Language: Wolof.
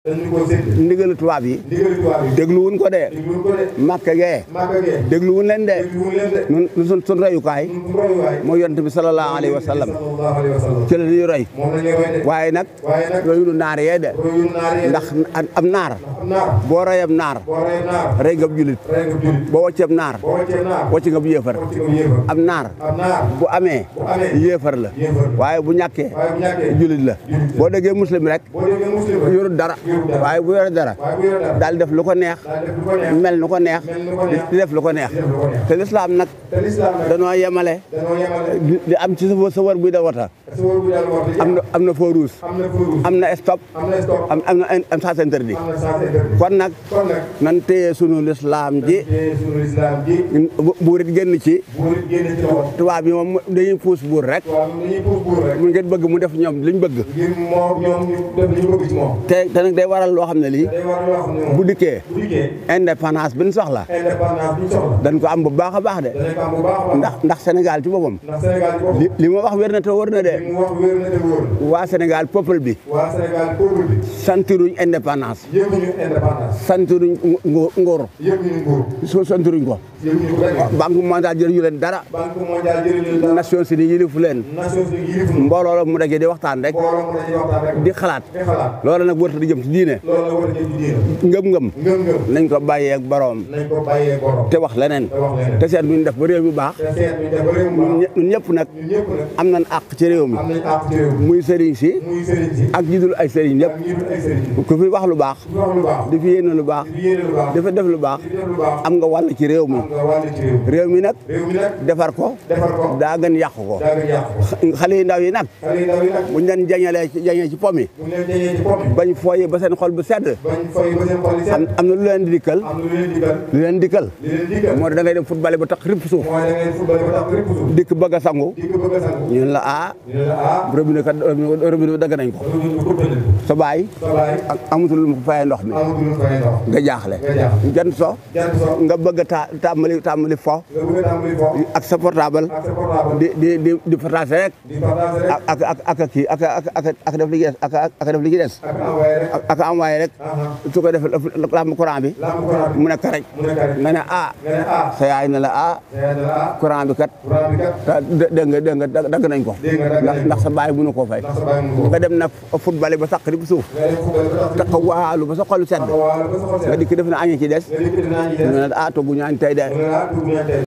dañu ko sédd ndigalu tubaab yi ndigali tubaab yi dégluwun ko de dégluwul ko de màkk gee màgga gee dégluwun leen de dégluwul leen de nun nun sun sun royukaay ñun royuwaay mooy yonent bi sallallahu alayhi wa sallam sallallahu alayhi wa sallam ci la ñuy roy moom la ñuy roy de waaye nag waaye nag royunu naar yee de royul naar yi ndax am naar am naar boo royam naar boo rey naar rey nga julit rey nga julit boo wacceeb naar boo wàccee naar wacc nga bu yéefar wàcc nga yéefar am naar am naar bu amee bu amee yéefar la yéefar la waaye bu ñàkkee waaye bu ñàkkee julit la julit la boo déggee muslim rek boo déggee muslim rek yorul dara yorul dara. waaye bu yore dara waaye bu yore dara daal def lu ko neex daal def lu ko neex mel nu ko neex mel ni ko neex di def lu ko neex di def lu ko neex te lislaam nag te lislaam nag danoo yemale dañoo yemale di di am ci sa sa war buy da wata sa wóor bu daal wax am na am na feu rouge am na feu am na stop am na stop am am na am sens interdit am na sens interdit kon nag kon nag nan téye sunu lislaam ji te sunu lislaam ji bu- buurit génn ci buur it génne ci loxo tubaab yi moom dañuy puus buur rek waaw dañuy puus buur rek mu ngeen bëgg mu def ñoom liñ bëgg ngir moom ñoom ñu def li ñu bëgg ci moom te te nag day waral loo xam ne lii day war loo xam ne moom bu dikkee bu dikkee indépendance bi ñu soxla indépendance bi ñu soxla dañ ko am bu baax a baax de danañ ko am bu baax a baax ndax ndax Sénégal ci boppam ndax Sénégal ci boppam li li ma wax wér na te wër na de li mu wax wér na te wóor waa Sénégal peuple bi waa Sénégal peuple bi santiruñ indépendance yëguñu indépendance santiruñ ngo- ngóor yëguñu nguur so santiruñ ko yëguñu ko benn banque mondiale jëriñu leen dara banque mondiale jëriñu dara Nations Unies yilifu leen Nations Unies yilif nu mbooloo la mu dajee di waxtaan rek mbooloo mu dañuy waxtaan rek di xalaat di xalaat loolu nag wërta di jëm ci diine loolu la war a jëm ci diina ngëm-ngëm ngëm-ngëm nañ ko bàyyee ak boroom nañ ko bàyyee borom te wax leneen te wax leneen te seet nuñ def ba réew mi baax te seet ñu def ba réew mu baax ñun ñëpp nag ñun ñëpp nag am nañ àq ci réew mi am nañ àq ci réew mi muy sëriñ si muy sëriñ si ak ñi dul ay sëriñ yëpp ak ñi dul ay sëriñ si ku fi wax lu baax ku wax lu baax di fi yéene lu baax di yéene lu baax dafa def lu baax di def lu baax am nga wàll ci réew mi am nga wàll ci réew mi réew mi nag réew mi nag defar ko defar ko daa gën yàqu ko daa nga yàq ko xale yu ndaw yi nag xale yi ndaw yi nag buñ leen jañalee ci jañee ci pom yi bu ñu leen jañee ci pom yi bañ fooyi ba seen xol bu sedd bañ fay ba seen xol yi am set am na lu leen di dikkal am lu leen digal lu leen dikkal li leen digal moo da ngay dem football ba tax ripp suuf mooy da ngay football ba tax rëpp suuf dikk bëgg a sangu di ko bëgg a sangu ñu ne la ah ñu ne la ah robinet kat robinet bi dagg nañ ko loolu ñu ko bëgg sa baay sa baay ak amatul lu mu ko fayee ndox mi amatul lu fay ndox nga jaaxle nga jaaxle. jant so jant so nga bëgg a ta tàmbali tàmbali fo nga bëgg a tàmbali fo ak sa portable ak sa portable di di di di partage rek di partage rek ak ak ak ak kii ak ak ak ak def li ci des ak ak def li ci des ak envoyé rek ak ak envoyé rek aha su ko defee lamb courant bi lamb courant bi mu ne karaj mu nekk rek nga ne ah nga ne ah sa yaay ne la ah yaa ne la ah courant bi kat courant bi kat ah, dé- dégg nga dégg nga dagg nañ ko dégg nga dagg ndax nañ ko. ndax sa baay mënu koo fay ndax sa baay mu ko nga dem na football ba saq di suuf nga dem football ba tax taxawaalu ba sa xolu sedd taxawaalu ba sa xol nga set dikk def na añi ci des nga dikk dinaa ñi ñu def ne ah toggu ñu añ tey de mu ne la ah dugg ñaan tey